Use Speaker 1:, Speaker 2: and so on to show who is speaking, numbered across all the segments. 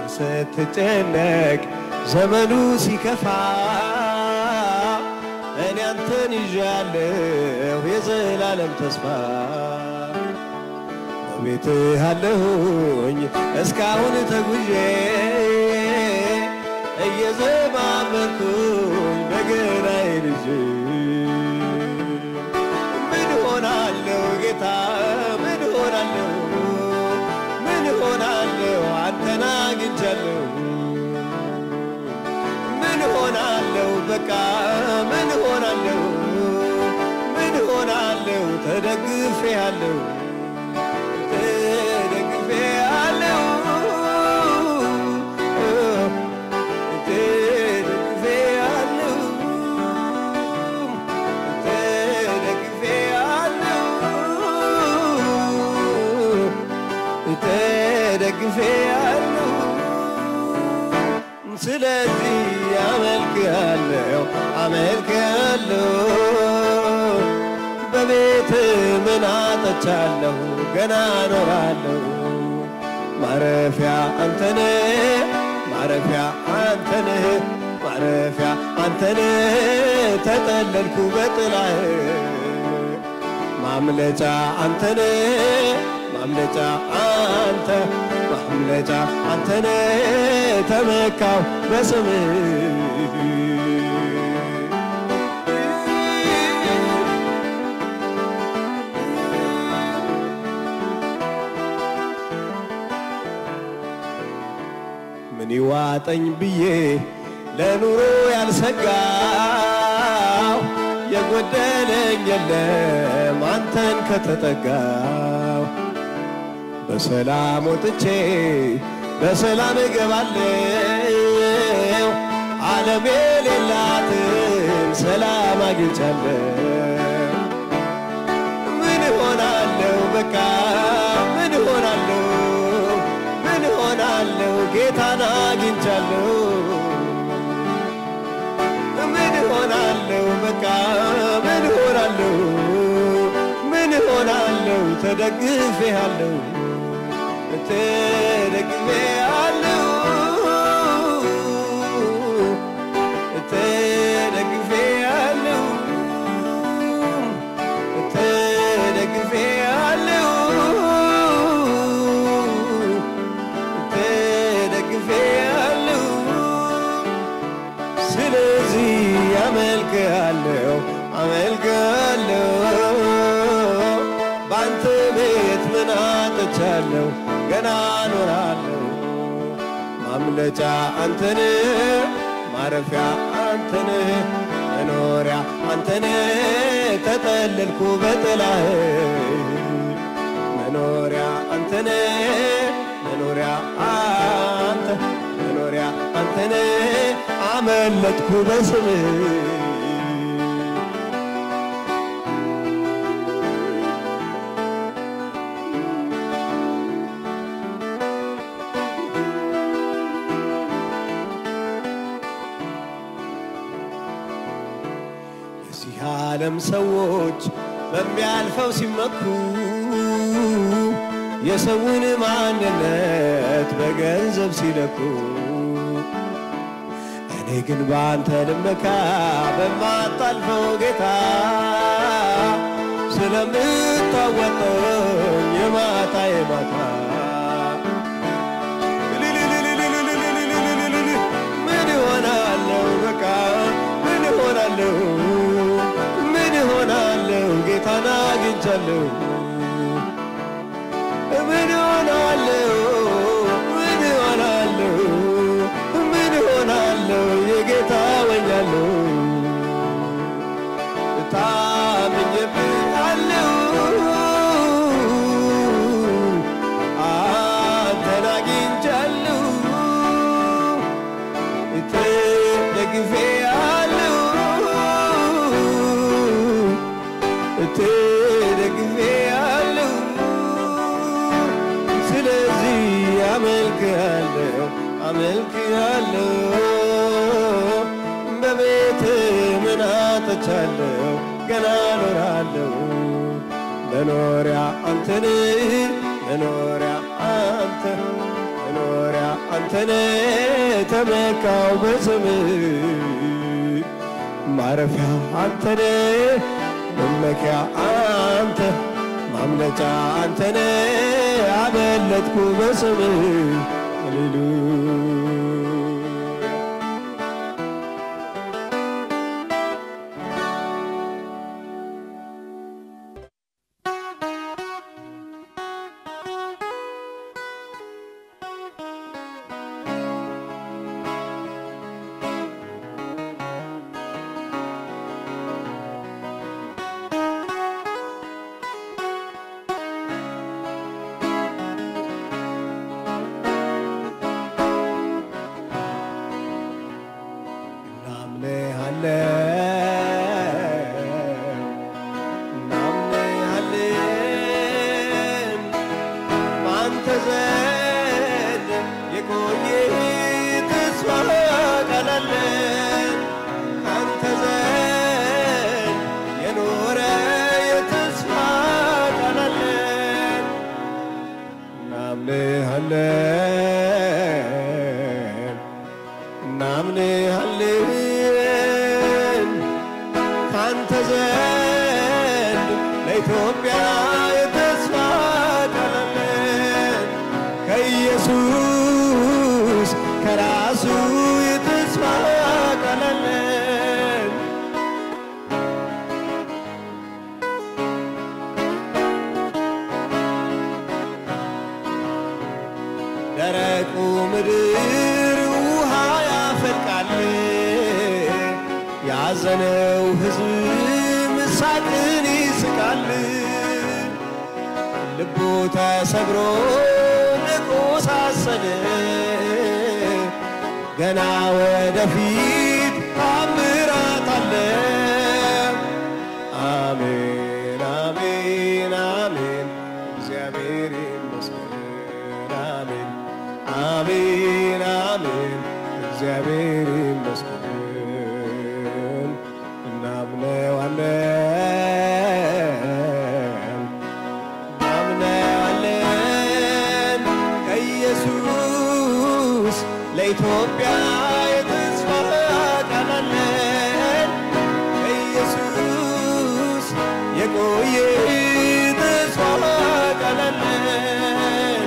Speaker 1: ስትጨነቅ ዘመኑ ሲከፋ እኔ አንተን ይዣለሁ የዘላለም ተስፋ በቤትህ አለሁኝ እስካሁን ተጉዤ እየዘማመርኩኝ በገናዬን ይዤ ምን ሆናለሁ ጌታ ምን ሆናለሁ ምን ሆናለሁ አንተን አግኝቻለሁ ምን ሆናለሁ በቃ ምን ሆናለሁ ምን ሆናለሁ ተደግፌ አለሁ ተደግፌ አለሁ ተደግፌ አለሁ ተደግፌ አለሁ ተደግፌ አለሁ ስለዚህ አመልክሃለሁ አመልክሃለሁ በቤት ምን አጥቻለሁ ገና እኖራለሁ ማረፊያ አንተነ ማረፊያ አንተነ ማረፊያ አንተነ ተጠለልኩ በጥላህ ማምለጫ አንተነ ማምለጫ አንተ ማምለጫ አንተነ ተመካው በስምህ ምን ይዋጠኝ ብዬ ለኑሮ ያልሰጋው የጎደለኝ የለም አንተን ከተጠጋው በሰላም ወጥቼ በሰላም እገባለሁ ዓለም የሌላትን ሰላም አግኝቻለሁ ምን ሆናለሁ በቃ ምን ሆናለሁ ምን ሆናለሁ ጌታን አግኝቻለሁ ምን ሆናለሁ በቃ ምን ሆናለሁ ምን ሆናለሁ ተደግፌ አለሁ ተደግፌ አለሁ ተደግፌ አለሁ ተደግፌ አለሁ ተደግፌ አለሁ ስለዚህ አመልክሃለሁ አመልክሃለሁ በአንተ ቤት ምን አጥቻለሁ ገና እኖራለሁ ማምለጫ አንተን ማረፊያ አንተን መኖሪያ አንተን ተጠለልኩ በጥላህ መኖሪያ አንተን መኖሪያ አንተ መኖሪያ አንተን አመለጥኩ በስምህ የዚህ ዓለም ሰዎች በሚያልፈው ሲመኩ የሰውን ማንነት በገንዘብ ሲለኩ እኔ ግን በአንተ ልመካ በማታልፈው ጌታ ስለምታወጠኝ የማታ የማታ ምን ሆናለሁ በቃ ምን ሆናለሁ ምን ሆናለሁ ጌታን አግኝቻለሁ ምን ሆናለሁ ምን ሆናለሁ ምን ሆናለሁ የጌታ ወኛለሁ ታምኜብሃለሁ አንተን አግኝቻለሁ ተደግፌአለሁ ተደግፌአለሁ ስለዚህ አመልክሃለሁ አመልክሃለሁ በቤት ምን አጥቻለሁ ገና እኖራለሁ መኖሪያ አንተን መኖሪያ አንተ መኖሪያ አንተ አንተነ ተመካው በስምህ ማረፊያ አንተነ መመኪያ አንተ ማምለጫ አንተነ አመለጥኩ በስምህ ሃሌሉያ እናምንሃለን በአንተ ዘንድ የቆየ ተስፋ ቃል አለን አንተ ዘንድ የኖረ የተስፋ ቃል አለን እናምንሃለን እናምንሃለን ካንተ ዘንድ ለኢትዮጵያ የተስፋ ቃል አለን ከኢየሱስ ከራሱ የተስፋ ቃል አለን ደረቁ ምድር ውሃ ያፈልቃል፣ ያዘነው ሕዝብ ሳቅን ይስቃል። ልቡ ተሰብሮ ንቆሳሰለ፣ ገና ወደፊት ታምራት አለ። አሜን አሜን አሜን እግዚአብሔር ይመስገን አሜን አሜን አሜን እግዚአብሔር ይመስገን እናምነዋለን እናምነዋለን ከኢየሱስ ለኢትዮጵያ የተስፋ ቃል አለን ከኢየሱስ የቆየ ተስፋ ቃል አለን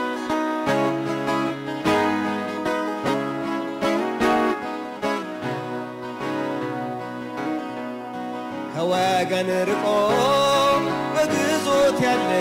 Speaker 1: ከወገን ርቆ በግዞት ያለ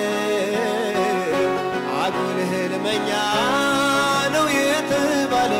Speaker 1: አጉል ሕልመኛ ነው የተባለ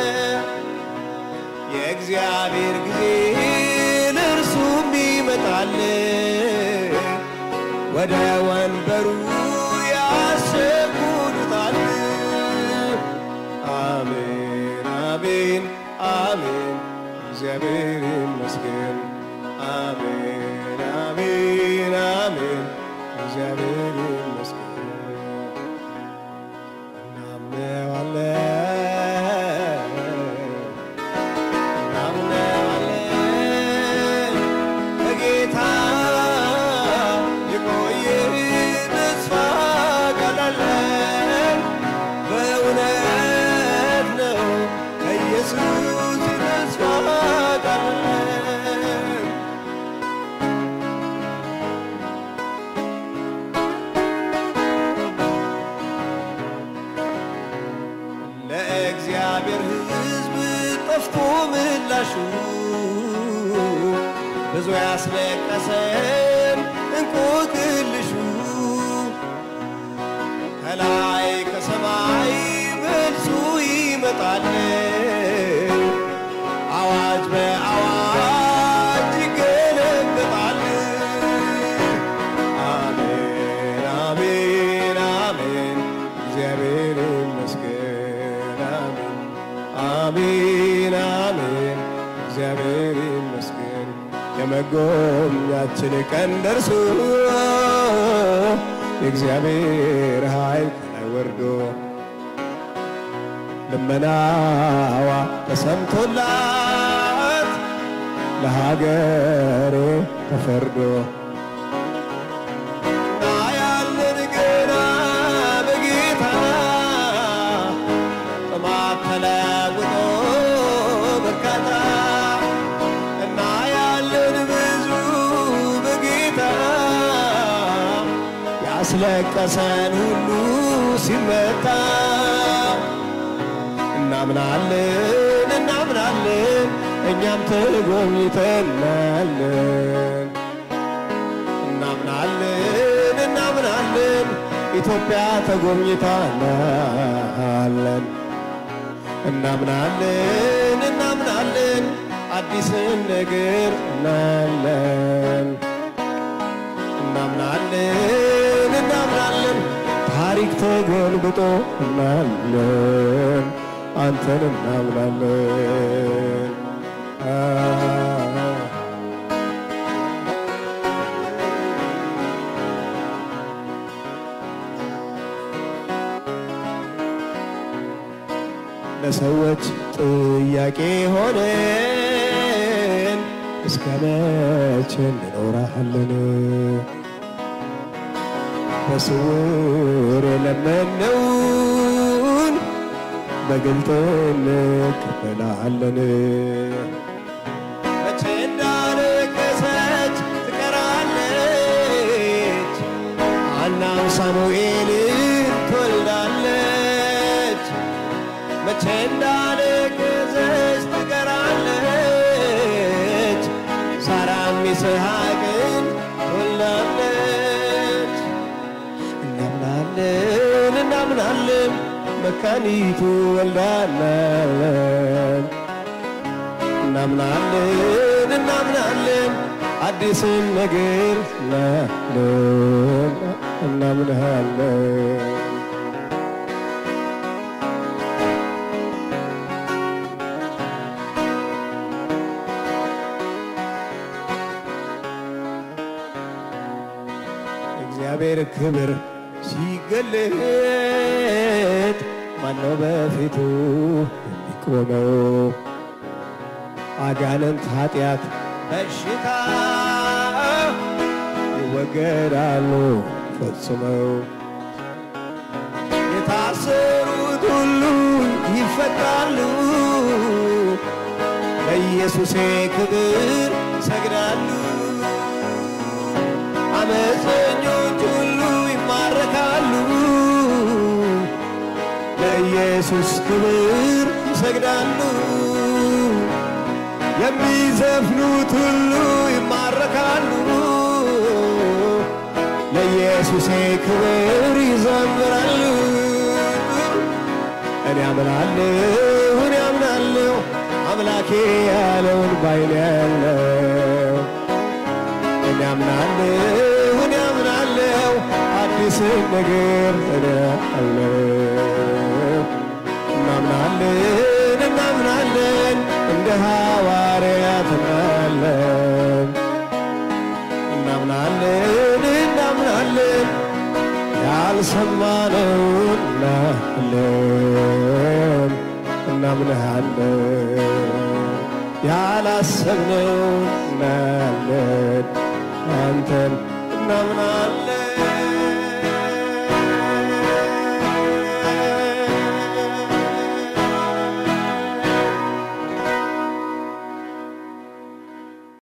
Speaker 1: የእግዚአብሔር ጊዜ ለእርሱም ይመጣል ወደ ወንበሩ ያሰጉሉታል። አሜን አሜን አሜን እግዚአብሔር ይመስገን አሜን አሜን አሜን እግዚአብሔር ይመስገን እናምነዋለን እናምነዋለን ከጌታ የቆየ ተስፋ ቃል አለን በእውነት ነው ከኢየሱስ ተስፋ ቃል አለን ለእግዚአብሔር ሕዝብ ጠፍቶ ምላሹ ብዙ ያስለቀሰን እንቆቅልሹ ከላይ ከሰማይ መልሱ ይመጣል አዋጅ በአዋጅ ይገለበጣል አሜን አሜን አሜን እግዚአብሔር ይመስገን አሜን አሜን አሜን እግዚአብሔር ይመስገን የመጎብኛችን ቀን ደርሶ የእግዚአብሔር ኃይል ከላይ ወርዶ ልመናዋ ተሰምቶላት ለሀገሬ ተፈርዶ እናያለን ገና በጌታ ያስለቀሰን ሁሉ ሲመታ እናምናለን እናምናለን እኛም ተጎብኝተናለን እናምናለን እናምናለን ኢትዮጵያ ተጎብኝተናለን እናምናለን እናምናለን አዲስን ነገር እናለን እናምናለን እናምናለን ታሪክ ተገልብጦ እናለን አንተን እናምናለን አ ለሰዎች ጥያቄ ሆነን እስከ መቼ እንኖራለን? በስውር የለመነውን በግልጥ እንቀበላለን። መቼ እንዳለቀሰች ትቀራለች፣ ሐናም ሳሙኤልን ትወልዳለች። መቼ እንዳለቀሰች ትቀራለች፣ ሳራም ይስሐቅን ትወልዳለች። እናምናለን እናምናለን መካኒቱ ወልዳለን። እናምናለን እናምናለን አዲስን ነገር እናለን እናምናለን እግዚአብሔር ክብር ሲገለጥ ማነው በፊቱ የሚቆመው? አጋንንት፣ ኃጢአት፣ በሽታ ይወገዳሉ ፈጽመው። የታሰሩት ሁሉ ይፈታሉ። ለኢየሱሴ ክብር ይሰግዳሉ። አመፀኞች ሁሉ ይማረካሉ። ለኢየሱስ ክብር ይሰግዳሉ። የሚዘፍኑት ሁሉ ይማረካሉ። ለኢየሱሴ ክብር ይዘምራሉ። እኔ አምናለሁ እኔ አምናለሁ አምላኬ ያለውን ባይኔ ያለው እኔ አምናለሁ እኔ አምናለሁ አዲስን ነገር እኔ አለው እናምናለን እናምናለን እንደ ሐዋርያት እናለን እናምናለን እናምናለን ያልሰማነውን እናለን እናምንሃለን ያላሰብነውን እናያለን አንተን እናምናለን